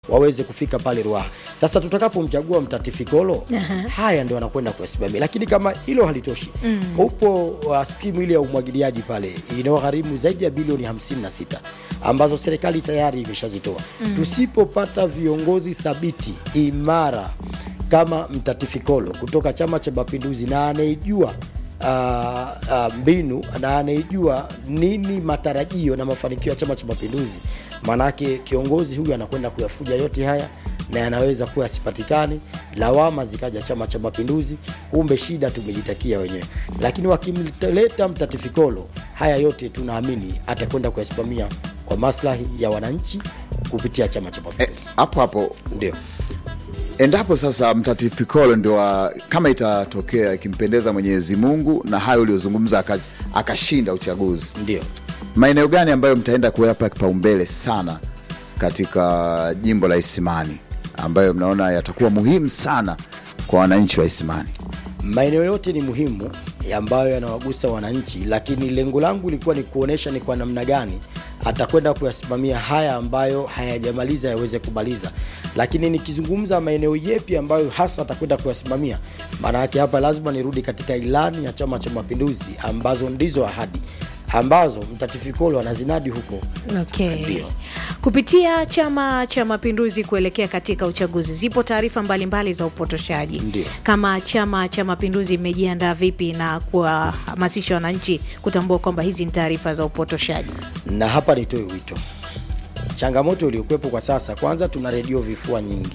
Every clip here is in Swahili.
waweze kufika pale Ruaha. Sasa tutakapomchagua mtatifikolo Aha. haya ndio anakwenda kuyasimamia, lakini kama hilo halitoshi mm. upo uh, skimu ile ya umwagiliaji pale inayogharimu zaidi ya bilioni 56 ambazo serikali tayari imeshazitoa mm. tusipopata viongozi thabiti imara kama mtatifikolo kutoka Chama cha Mapinduzi na anayejua uh, uh, mbinu na anayejua nini matarajio na mafanikio ya Chama cha Mapinduzi, maanake kiongozi huyu anakwenda kuyafuja yote haya na yanaweza kuwa yasipatikane, lawama zikaja Chama cha Mapinduzi, kumbe shida tumejitakia wenyewe. Lakini wakimleta mtatifikolo, haya yote tunaamini atakwenda kuyasimamia kwa maslahi ya wananchi kupitia Chama cha Eh, Mapinduzi. hapo hapo Ndio. endapo sasa mtatifikolo ndio wa- kama itatokea ikimpendeza Mwenyezi Mungu na hayo uliozungumza aka- akashinda uchaguzi, Ndio. maeneo gani ambayo mtaenda kuyapa kipaumbele sana katika jimbo la Isimani ambayo mnaona yatakuwa muhimu sana kwa wananchi wa Isimani? maeneo yote ni muhimu ambayo yanawagusa wananchi, lakini lengo langu lilikuwa ni kuonesha ni kwa namna gani atakwenda kuyasimamia haya ambayo hayajamaliza yaweze kumaliza. Lakini nikizungumza maeneo yepi ambayo hasa atakwenda kuyasimamia, maana yake hapa lazima nirudi katika ilani ya Chama cha Mapinduzi ambazo ndizo ahadi ambazo mtatifikolo anazinadi huko. Okay. Ndio. Kupitia Chama cha Mapinduzi kuelekea katika uchaguzi, zipo taarifa mbalimbali za upotoshaji. Ndio. Kama Chama cha Mapinduzi imejiandaa vipi na kuwahamasisha wananchi kutambua kwamba hizi ni taarifa za upotoshaji? na hapa nitoe wito. Changamoto iliyokuwepo kwa sasa, kwanza tuna redio vifua nyingi,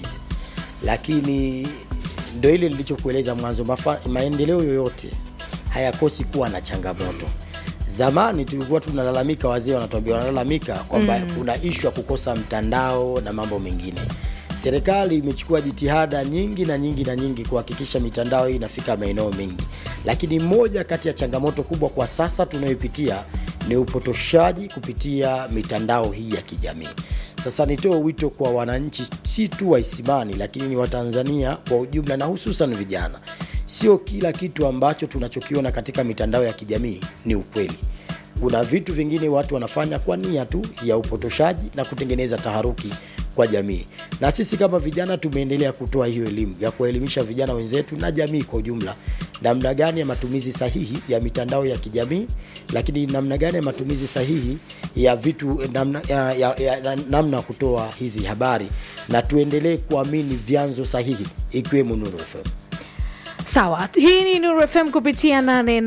lakini ndo ile nilichokueleza mwanzo, mafa- maendeleo yoyote hayakosi kuwa na changamoto. Zamani tulikuwa tunalalamika, wazee wanatuambia wanalalamika kwamba mm. kuna ishu ya kukosa mtandao na mambo mengine. Serikali imechukua jitihada nyingi na nyingi na nyingi kuhakikisha mitandao hii inafika maeneo mengi, lakini moja kati ya changamoto kubwa kwa sasa tunayopitia ni upotoshaji kupitia mitandao hii ya kijamii. Sasa nitoe wito kwa wananchi, si tu wa Isimani, lakini ni Watanzania kwa ujumla na hususan vijana. Sio kila kitu ambacho tunachokiona katika mitandao ya kijamii ni ukweli. Kuna vitu vingine watu wanafanya kwa nia tu ya upotoshaji na kutengeneza taharuki kwa jamii, na sisi kama vijana tumeendelea kutoa hiyo elimu ya kuwaelimisha vijana wenzetu na jamii kwa ujumla, namna gani ya matumizi sahihi ya mitandao ya kijamii, lakini namna gani ya matumizi sahihi ya vitu namna ya, ya, ya, na- namna ya kutoa hizi habari, na tuendelee kuamini vyanzo sahihi ikiwemo Nuru FM. Sawa, hii ni Nuru FM kupitia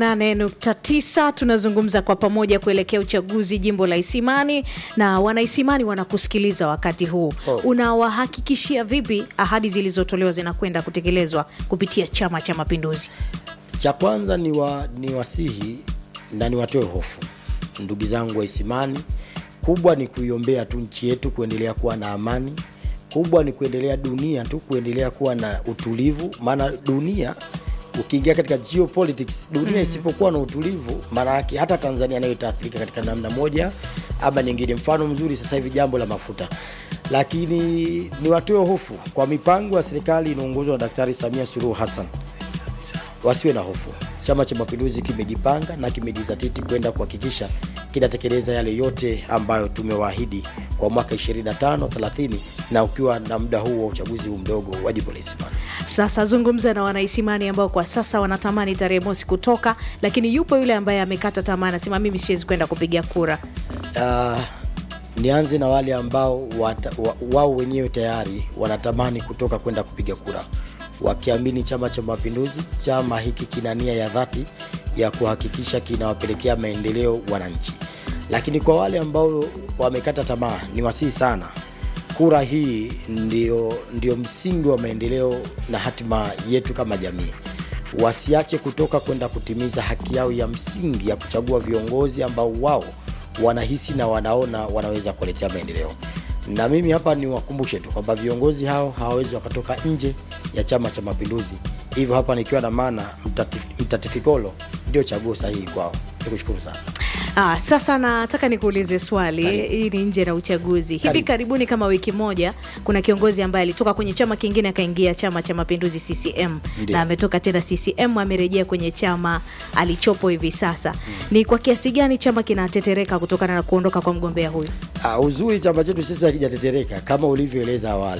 88.9. Tunazungumza kwa pamoja kuelekea uchaguzi jimbo la Isimani, na wanaisimani wanakusikiliza wakati huu. Oh. Unawahakikishia vipi ahadi zilizotolewa zinakwenda kutekelezwa kupitia Chama cha Mapinduzi? cha kwanza ni, wa, ni wasihi na niwatoe hofu ndugu zangu wa Isimani. Kubwa ni kuiombea tu nchi yetu kuendelea kuwa na amani. Kubwa ni kuendelea dunia tu kuendelea kuwa na utulivu, maana dunia ukiingia katika geopolitics dunia mm. isipokuwa na utulivu, maana yake hata Tanzania nayo itaathirika katika namna moja ama nyingine. Mfano mzuri sasa hivi jambo la mafuta, lakini niwatoe hofu kwa mipango ya serikali inaongozwa na Daktari Samia Suluhu Hassan wasiwe na hofu. Chama cha Mapinduzi kimejipanga na kimejizatiti kwenda kuhakikisha kinatekeleza yale yote ambayo tumewaahidi kwa mwaka 25 30 na ukiwa na muda huu wa uchaguzi huu mdogo wa jimbo la Isimani. Sasa zungumza na wanaisimani ambao kwa sasa wanatamani tarehe mosi kutoka, lakini yupo yule ambaye amekata tamaa, anasema mimi siwezi kwenda kupiga kura. Uh, nianze na wale ambao wata, wa, wao wenyewe tayari wanatamani kutoka kwenda kupiga kura wakiamini Chama cha Mapinduzi, chama hiki kina nia ya dhati ya kuhakikisha kinawapelekea maendeleo wananchi. Lakini kwa wale ambao wamekata tamaa, ni wasihi sana, kura hii ndio, ndio msingi wa maendeleo na hatima yetu kama jamii wasiache kutoka kwenda kutimiza haki yao ya msingi ya kuchagua viongozi ambao wao wanahisi na wanaona wanaweza kuletea maendeleo. Na mimi hapa niwakumbushe tu kwamba viongozi hao hawawezi wakatoka nje ya Chama cha Mapinduzi. Hivyo hapa nikiwa na maana mtati- mtatifikolo ndio chaguo sahihi kwao. Nikushukuru sana. Ah, sasa nataka nikuulize swali hii ni nje na uchaguzi hivi Karibu. karibuni kama wiki moja kuna kiongozi ambaye alitoka kwenye chama kingine akaingia chama cha mapinduzi ccm Ndio. na ametoka tena ccm amerejea kwenye chama alichopo hivi sasa ni kwa kiasi gani chama kinatetereka kutokana na kuondoka kwa mgombea huyu Uh, uzuri chama chetu sisi hakijatetereka kama ulivyoeleza awali